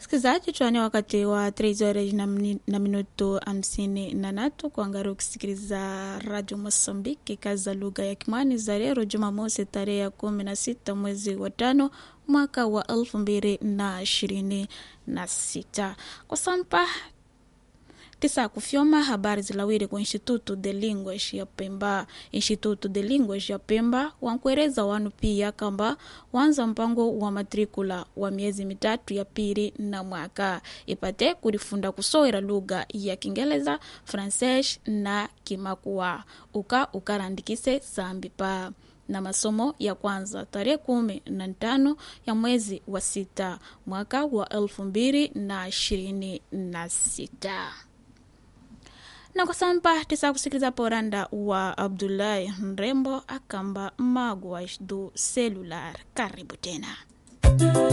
Sikizaji tuane wakati wa 3 horas na, mni- na minuto hamsini na natu kuangaria ukisikiliza Radio Mosambiki kazi za lugha ya Kimwani za leo Jumamosi tarehe ya kumi na sita mwezi wa tano mwaka wa elfu mbili na ishirini na sita kwa sampa tisa kufyoma habari zilawiri ku instituto de linguas ya pemba instituto de linguas ya pemba wankueleza wanu pia kamba wanza mpango wa matrikula wa miezi mitatu ya pili na mwaka ipate kulifunda kusowera lugha ya kingeleza frances na kimakua uka ukarandikise sambi pa na masomo ya kwanza tarehe kumi na tano ya mwezi wa sita mwaka wa elfu mbili na ishirini na sita na kwa sampa tisa kusikiliza poranda wa abdulahi mrembo akamba magwa do celular karibu tena